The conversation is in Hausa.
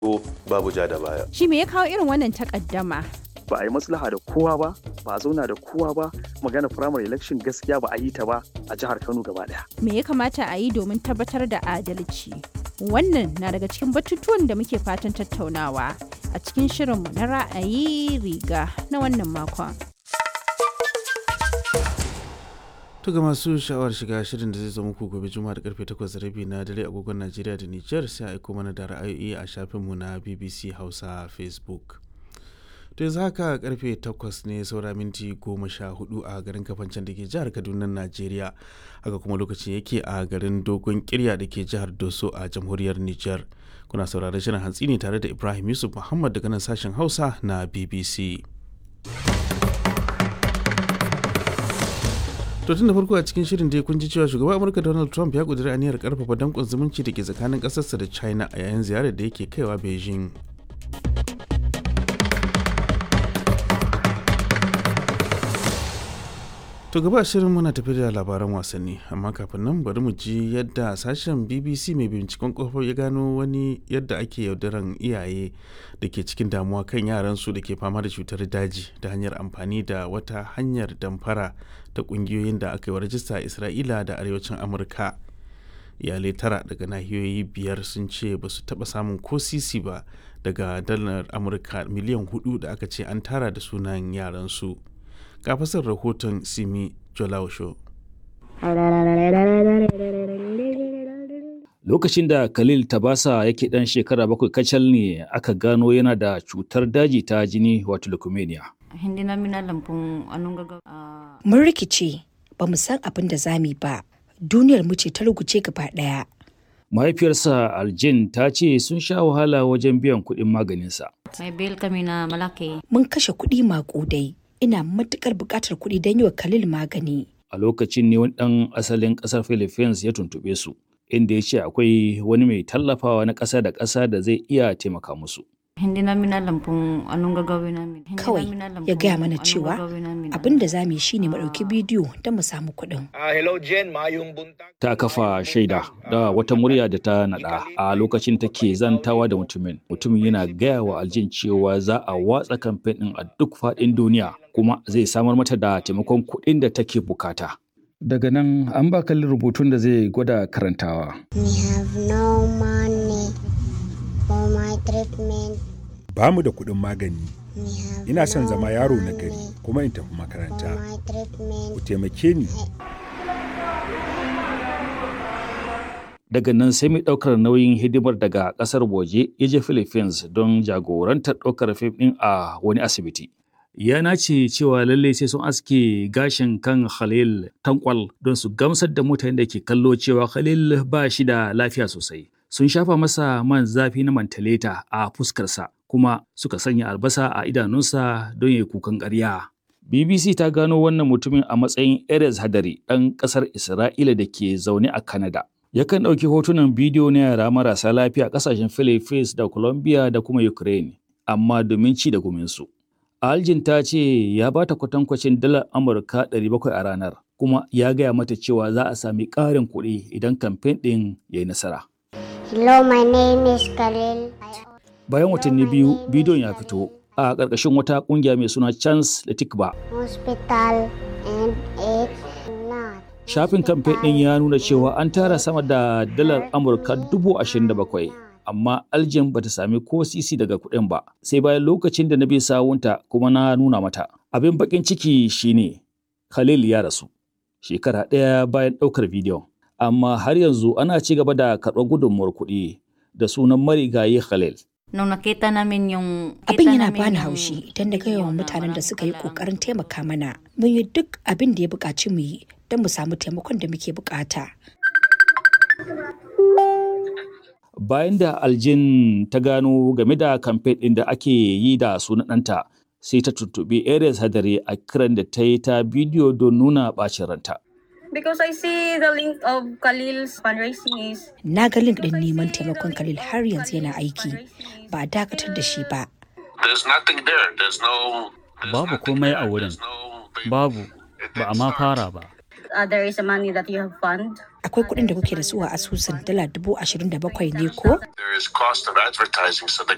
babu ja da baya. Shi me ya kawo irin wannan takaddama? ba a yi maslaha da kowa ba ba a zauna da kowa ba magana primary election gaskiya ba a yi ta ba a jihar kano gaba daya Me ya kamata a yi domin tabbatar da adalci? Wannan na daga cikin batutuwan da muke fatan tattaunawa a cikin shirinmu na ra'ayi riga na wannan makon. To ga masu sha'awar shiga shirin da zai zo muku gobe juma'a da karfe 8:30 na dare agogon Najeriya da Nijar sai a aiko mana da ra'ayoyi a shafinmu na BBC Hausa Facebook. To yanzu haka karfe 8 ne saura minti 14 a garin kafancen da ke jihar Kaduna Najeriya. Haka kuma lokacin yake a garin Dogon Kirya da ke jihar Doso a jamhuriyar Nijar. Kuna sauraron shirin hantsi ne tare da Ibrahim Yusuf Muhammad daga nan sashen Hausa na BBC. To tun da farko a cikin shirin dai kun ji cewa shugaban Amurka Donald Trump ya kudura aniyar karfafa dankon zumunci da ke tsakanin ƙasarsa da China a yayin ziyarar da yake kaiwa Beijing. To gaba shirin muna tafi da labaran wasanni amma kafin nan bari mu ji yadda sashen BBC mai binciken kofar ya gano wani yadda ake yaudaran iyaye da ke cikin damuwa kan yaransu da ke fama da cutar daji da hanyar amfani da wata hanyar damfara ta kungiyoyin da aka yi wa rajista a Isra'ila da arewacin Amurka. Iyalai tara daga nahiyoyi biyar sun ce ba su taɓa samun ko sisi ba daga dalar Amurka miliyan hudu da aka ce an tara da sunan yaransu. ga fasar rahoton simi jolausho Lokacin da Khalil Tabasa yake ɗan shekara bakwai kacal ne aka gano yana da cutar daji ta jini wato leukemia. Hindi namin alam kung anong gagawin. Ah, Mun rikice ba mu san abin da za mu yi ba. Duniyar mu ce ta ruguce gaba ɗaya. Mahaifiyarsa Aljin ta ce sun sha wahala wajen biyan kuɗin maganinsa. may bill kami na malaki. Mun kashe kuɗi maƙudai. Ina matuƙar buƙatar kuɗi don yi wa Khalil magani. A lokacin ne wani ɗan asalin ƙasar Philippines ya tuntuɓe su, inda ya ce akwai wani mai tallafawa na ƙasa da ƙasa da zai iya taimaka musu. Hindi namin alam kung anong gagawin namin. Hindi Kawai namin alam ya kung gaya mana anong cewa gagawin namin. abin da za mu yi shine mu ɗauki bidiyo don mu samu kuɗin. Ah, hello Jen, mayong buntag. Ta kafa shaida da wata murya da ta naɗa a lokacin take zantawa da mutumin. Mutumin yana gaya wa Aljin cewa za a watsa kamfen ɗin a duk faɗin duniya kuma zai samar mata da taimakon kuɗin da take bukata. Daga nan an ba kalli rubutun da zai gwada karantawa. We have no money for my treatment. ba mu da kuɗin magani We have ina son no zama yaro na money gari kuma in tafi for makaranta my treatment. ku taimake ni Daga nan sai mai ɗaukar nauyin hidimar daga ƙasar waje ya je Philippines don jagorantar ɗaukar fim ɗin a wani asibiti. Ya nace cewa lallai sai sun aske gashin kan Khalil tankwal don su gamsar da mutanen da ke kallo cewa Khalil ba shi da lafiya sosai. Sun shafa masa man zafi na mantaleta a fuskarsa kuma suka sanya albasa a idanunsa don ya yi kukan ƙarya. BBC ta gano wannan mutumin a matsayin Erez Hadari ɗan ƙasar Isra'ila da ke zaune a Canada. Yakan ɗauki hotunan bidiyo na yara marasa lafiya a ƙasashen Philippines da Colombia da kuma Ukraine, amma domin ci da guminsu. Aljin ta ce ya ba ta kwatankwacin dalar Amurka 700 a ranar, kuma ya gaya mata cewa za a sami ƙarin kuɗi idan kamfen ɗin ya yi nasara. Hello, my name is Khalil. Bayan watanni biyu, bidiyon ya fito a ƙarƙashin wata ƙungiya mai suna Chance da Tikba. Hospital and it's not. Shafin kamfen ɗin ya nuna cewa an tara sama da dalar Amurka dubu ashirin da bakwai, amma Aljin bata sami ko sisi daga kuɗin ba, sai bayan lokacin da na bi sawunta kuma na nuna mata. Abin baƙin ciki shine Khalil ya rasu, shekara ɗaya bayan ɗaukar bidiyon. Amma har yanzu ana ci gaba da karɓar gudunmuwar kuɗi da sunan marigayi Khalil. Nung nakita namin yung... Abin kita yana namin bani yung haushi idan na ga yawan video na mutanen da walang suka yi kailangan. ƙoƙarin taimaka mana. Mun yi duk abin da ya buƙaci mu yi don mu samu taimakon da muke buƙata. bayan da aljin ta gano game da kamfen ɗin da ake yi da sunan ɗanta sai ta tuntuɓi Ares Hadari a kiran da ta yi ta bidiyo don nuna ɓacin ranta. Because I see the link of Khalil's fundraising is Na ga link ɗin neman taimakon Khalil har yanzu yana aiki. Ba a dakatar da shi ba. There's nothing there. There's no. Babu komai a wurin. Babu. Ba a ma fara ba. uh, there is a money that you have fund. Akwai kuɗin da kuke da su a asusun dala dubu ashirin da bakwai ne ko? There is cost of advertising, so the